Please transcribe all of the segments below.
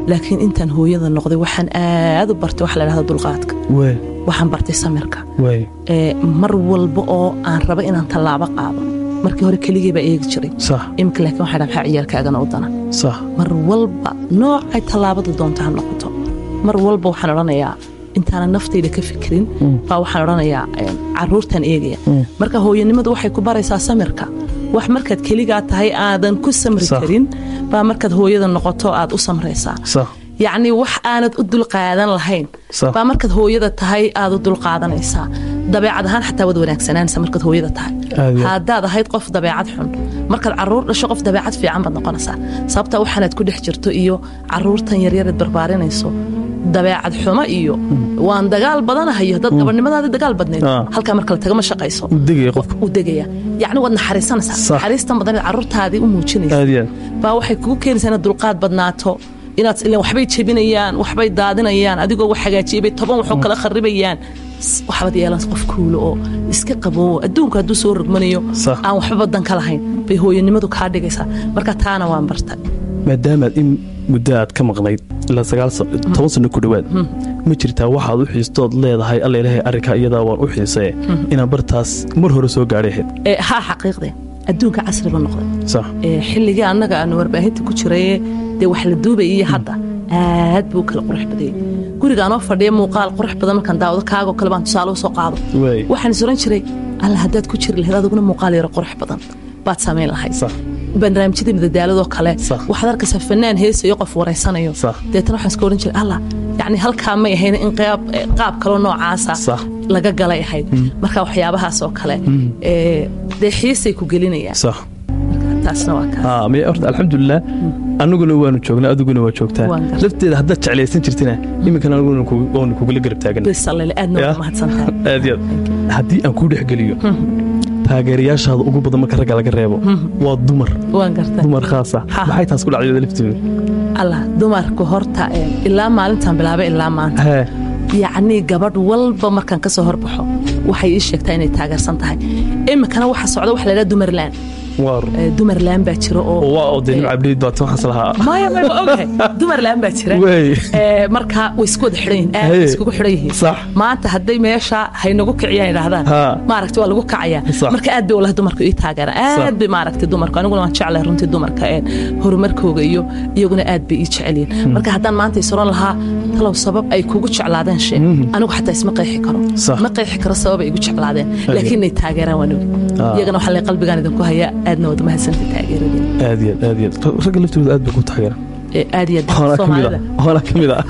laakiin intaan hooyada noqday waxaan aad u bartay waxa la dhahda dulqaadka waay waxaan bartay samirka waay ee mar walba oo aan raba inaan tallaabo qaado markii hore keligii baa eegi jiray sax imika laakiin waxaa dhaha maxaa ciyaalkaagana u dana sax mar walba noocay tallaabada doonta ha noqoto mar walba waxaan odhanayaa intaanan naftayda ka fikirin baa waxaan odhanayaa een, carruurtaan eegaya marka hooyanimadu waxay ku baraysaa samirka wax markaad keligaa tahay aadan ku samri Sax. karin baa markaad hooyada noqoto aad u samraysaa sax yacni wax aanad u dulqaadan lahayn Sax. baa markaad hooyada tahay aad u dulqaadanaysaa dabeecad ahaan xataa waad wanaagsananaysa markaad hooyada tahay Aad iyo aad. haddaad ahayd qof dabeecad xun markaad caruur dhasho qof dabeecad fiican baad noqonaysaa sababta waxaanaad ku dhex jirto iyo caruurtan yaryareed barbaarinayso dabeecad xumo iyo waan dagaal badanahayo dad gabadhnimadaadi dagaal badnayd Ah. halkaa marka la tagama shaqayso u degaya qofka u degaya yacni waad naxariisanaysaa Sax. naxariistan badanayd caruurtaadii u muujinaysa aad iyo aad baa waxay kugu keenaysaa inaad dulqaad badnaato inaad ilan waxbay jebinayaan waxbay daadinayaan adigoo wax hagaajiyay bay toban waxoo kala kharibayaan S- waxbaad yeelan qof kuulo oo iska qaboowo adduunku hadduu soo rogmanayo Sax. aan waxba badan ka lahayn bay hooyanimadu kaa dhigaysaa marka taana waan bartay maadaamaad in muddo aad ka maqnayd ilaa sagaal sa- toban sano ku dhowaad ma jirtaa waxaad u xiistood leedahay alla ilaahay arrinkaa iyadaa waan u xiisee inaan bartaas mar hore soo gaadhay ahayd Ee, haa xaqiiqde adduunka casriba noqday sax Ee, xilligii annaga aanu warbaahinta ku jiraye dee wax la duubayay iyo hadda aad buu u kala qurux badayay guriga anoo fadhiya muuqaal qurux badan markaan daawado kaagoo kale baan tusaale u soo qaado waay waxaan is oran jiray alla haddaad ku jiri lahayd adiguna muuqaal yaro qurux badan baad samayn lahayd sax barnaamijyada madadaaladoo kale Sax. waxaad arkaysaa fanaan heesayo qof wareysanayo Sax. deetana waxaan iska oran jiray alla yacni halkaa may ahayn in qaab eh, qaab kaloo noocaasa Sax. laga galay ahayd marka waxyaabahaas oo kale ee, dee xiisay ku gelinayaan sax taasna waa kaa haa miya horta alxamdulilah aniguna waanu joognaa adiguna waa joogtaa Waan gartay. lafteeda haddaad jeclaysan jirtina iminkana aniguna ku- waanu kugula garab taagan bisalele aadna Ya. waa mahadsantahay aad iyo aad haddii aan kuu dhexgeliyo taageerayaashaada ugu badan marka ragga laga reebo waa dumar waan gartay dumar khaasa Ha. maxay taas ku dhacday lafteedu allah dumarku horta ee, ilaa maalintan bilaabay ilaa maanta hee yacnii gabadh walba markaan ka soo horbaxo waxay ii sheegtaa inay taageersan tahay iminkana waxa socda waxa la yidhaha dumarlaan waar Ee, dumarlaan baa jira oo waa oo dee nimcabdhiid baad waxaas lahaa maya maya waa ogahay dumarlaan baa jira Wey. Ee, marka way isku wada xidhan yihiin aad Hey. bay iskugu xidhan yihiin Sax. maanta hadday meesha haynagu kiciyaan idhaahdaan Ha. maaragta waa lagu kacayaa Sax. marka aad bay walahi dumarku ii taageeraan Sax. aad bay maaragtay dumarku aniguna waan jeclahay runtii dumarka ee horumarkooga iyo iyaguna aad bay ii jecelyihin marka haddaan maanta is oran lahaa talow sabab ay kugu jeclaadeen shee anigu xataa isma qeexi karo Sax. ma qeexi karo sabab ay igu jeclaadeen laakiin inay taageeraan waan ogi Ah. iyagana waxaa lay qalbigaan idinku hayaa aadna wada mahadsantay taageeradeen aad iyo aad aad iyo aad ragga laftooda aad bay ku taageeraan Ee, aad iyo aad waana ka mid soomaalida ah waana ka mid ah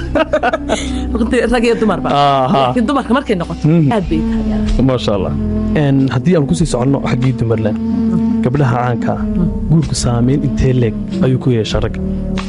runtii rag iyo dumarba Aha. laakiin dumarka markay noqoto aad bay ii taageeraan maasha allah Een, haddii aan kusii soconno xaggii dumarland gabdhaha caanka ah guurku saamayn intee leeg ayuu ku yeeshaa ragga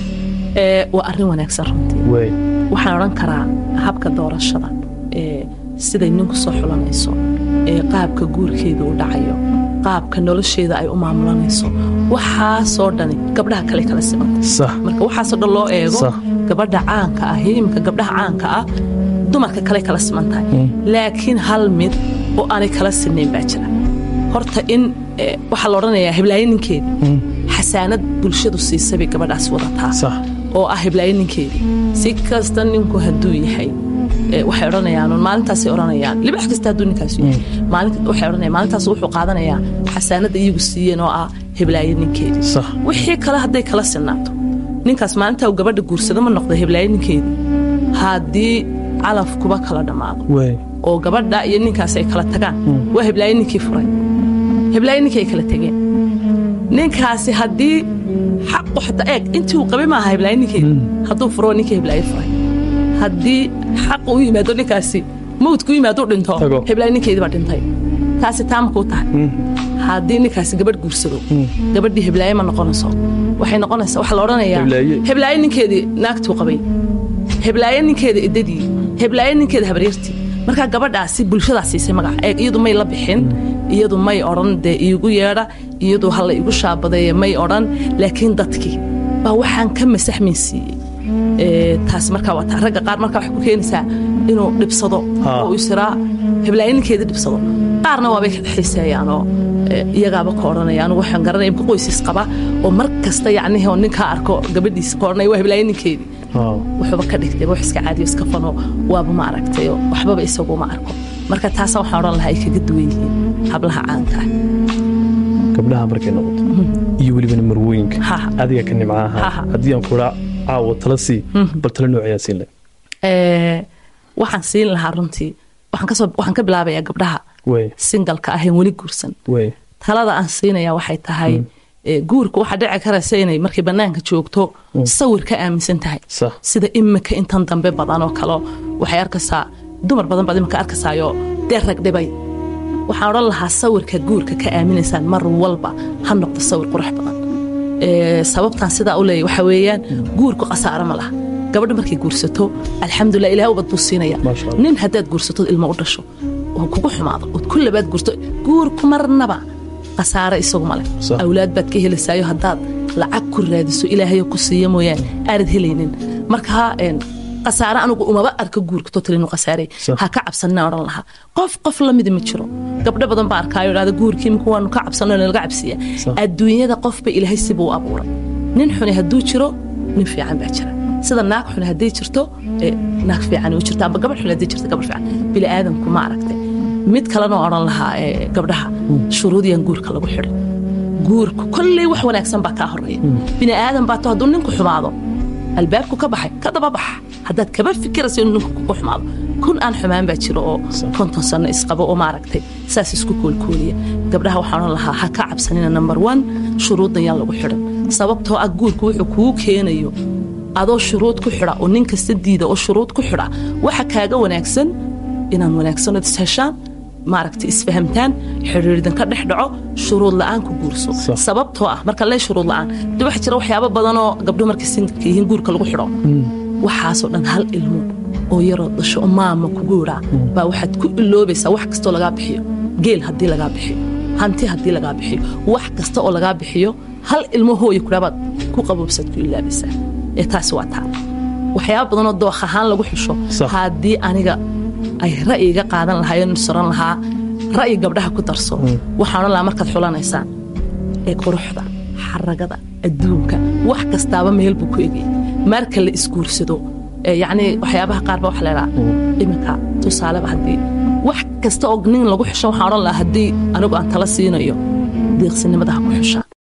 Ee, waa arrin wanaagsan runtii way waxaan odhan karaa habka doorashada ee siday ninku soo xulanayso ee qaabka guurkeeda u dhacayo qaabka nolosheeda ay u maamulanayso waxaasoo dhani gabdhaha kale kala simanta sax marka waxaasoo dhan loo eego Sax. gabadha caanka ah imika gabdhaha caanka ah dumarka kale kala siman tahay laakiin hal mid oo aanay kala sinnayn baa jira horta in eh, waxaa la odhanayaa heblaayo ninkeedii xasaanad bulshadu siisa bay gabadhaas wadataa sax oo ah heblaayo ninkeedii si kasta ninku hadduu yahay eh, waxay odhanayaan un maalintaasay odhanayaan libax kasta hadduu ninkaasu yahay maalin waxay odhanayaan maalintaas wuxuu qaadanayaa xasaanadda iyagu siiyeen oo ah heblaayo ninkeedii sax wixii kale hadday kala sinaato ninkaas maalintaa uu gabadha guursado ma noqda heblaayo ninkeedii haddii calafkuba kala dhammaado way oo gabadha iyo ninkaas ay kala tagaan waa heblaayo ninkii furay heblaayo ninkii ay kala tegeen ninkaasi haddii xaqu xataa eeg intii uu qabay maaha heblaayo ninkeedii hadduu furo waa ninkii heblaayo furay haddii xaqu u yimaado ninkaasi mawdku u yimaado u dhinto Tago. heblaayo ninkeedii baa dhintay taasi taamakuu tahay haddii ninkaasi gabadh guursado gabadhii heblaaye ma noqonayso waxay noqonaysaa waxaa la odhanayaa Heblaaye. heblaaye ninkeedii naagtuu qabay heblaaye ninkeeda idadii heblaaye ninkeeda habaryartii markaa gabadhaasi bulshadaa siisay magaca eeg iyadu may la bixin iyadu may odhan dee iigu yeedha iyadu ha la igu shaabadeeye may odhan laakiin dadkii baa waxaan ka masaxmin siiyey Ee, taas markaa waa taa ragga qaar markaa waxay ku keenaysaa inuu dhibsado Ha. oo uu isiraa heblaaye ninkeedii dhibsado qaarna waabay xiiseeyaan oo ee, iyagaaba ka odhanaya anigu waxaan garanaya imka qoysis qaba oo mar kasta yacnihi oo ninkaa arko gabadhiisa ka odhanaya waa heblaaye ninkeedii Ah. wuxuuba ka dhigtay wax iska caadiyo iska fano waaba ma aragtayo waxbaba isagu ma arko marka taasa waxaan odhan lahaa ay kaga duwan yihiin hablaha caanka ah gabdhaha markay noqoto iyo welibana marwooyinka Ha, ha. adiga ka nimca Ha, ahaa ha. haddii aan kula caawo tala sii bal tala noocayaa siin leh Ee, waxaan siin lahaa runtii waxaan kasoo waxaan ka bilaabayaa gabdhaha way singalka aheen weli guursan way talada aan siinaya waxay tahay ee, guurka waxaa dhici karaysa inay markay banaanka joogto sawir ka aaminsan tahay sax sida imika intan dambe badan oo kale waxay arkaysaa dumar badan baad imika arkaysaayoo dee rag dhibay waxaan odhan lahaa sawirka guurka ka aaminaysaan mar walba ha noqdo sawir qurux badan Ee, sababtaan sidaa u leeyahy waxa weeyaan guurku khasaaro ma laha gabadha markay guursato alxamdulilah ilaah ubad buu siinaya Maasha Allah. nin haddaad guursato ilmo u dhasho oo kugu xumaado ood ku labaad guurto guurku marnaba khasaare isagu male Sax. awlaad baad ka helaysaayo haddaad lacag ku raadiso ilaahayo ku siiya mooyaane aanad helaynin marka een, khasaare anigu umaba arka guurka total inuu khasaarey Sax. ha ka cabsanina odhan lahaa qof qof lamida ma jiro gabdho badan baa arkaayo dhahda guurkii imika waanu ka cabsanno laga cabsiya Sax. adduunyada qofba ilaahay sibuu u abuuray nin xuni hadduu jiro nin fiican baa jira sida naag xuni hadday jirto ee, naag fiican u jirta amba gabadh xuni hadday jirto gabadh fiican bini aadamku ma aragtay mid kalena oo odhan lahaa ee, gabdhaha shuruudiyan guurka lagu xidhay guurku kolley wax wanaagsan baa kaa horeeya bini aadan baa to hadduu ninku xumaado albaabku ka baxay ka daba baxa haddaad kaba fikirayso inuu ninku kugu xumaado kun aan xumaan baa jiro oo Sax. konton sano isqabo oo maaragtay saas isku koolkooliya gabdhaha waxaan odhan lahaa ha ka cabsanina number one shuruuddan yaan lagu xidhan sababtoo ah guurku wuxuu kugu keenayo adoo shuruud ku xidha oo nin kasta diida oo shuruud ku xidha waxa kaaga wanaagsan inaan wanaagsanood isheshaan maaragtay isfahamtaan xidhiirdan ka dhex dhaco shuruud la'aan ku guurso Sax. sababtoo ah marka lee shuruud la'aan de waxa jira waxyaabo badanoo gabdho markay singalka yihiin guurka lagu xidho waxaasoo dhan hal ilmo oo yaroo dasho oo maama kugu idhaa baa waxaad ku iloobaysaa wax kastoo lagaa bixiyo geel haddii lagaa bixiyo hanti haddii lagaa bixiyo wax kasta oo lagaa bixiyo hal ilmo hooya kudhaabaad ku qaboobsaad ku ilaabaysaa ee taasi waa taa waxyaaba badanoo dookh ahaan lagu xusho Sax. haddii aniga ay ra'yiga qaadan lahaayeen soran lahaa ra'yi gabdhaha ku darso waxaan odhan lahaa markaad xulanaysaan ee quruxda xaragada adduunka wax kastaaba meel buu ku egay marka la isguursado ee yacni waxyaabaha qaar ba waxa leedaha iminka tusaaleba haddii wax kasta oo nin lagu xusho waxaan odhan lahaa haddii anigu aan tala siinayo deeqsinimada ha ku xushaa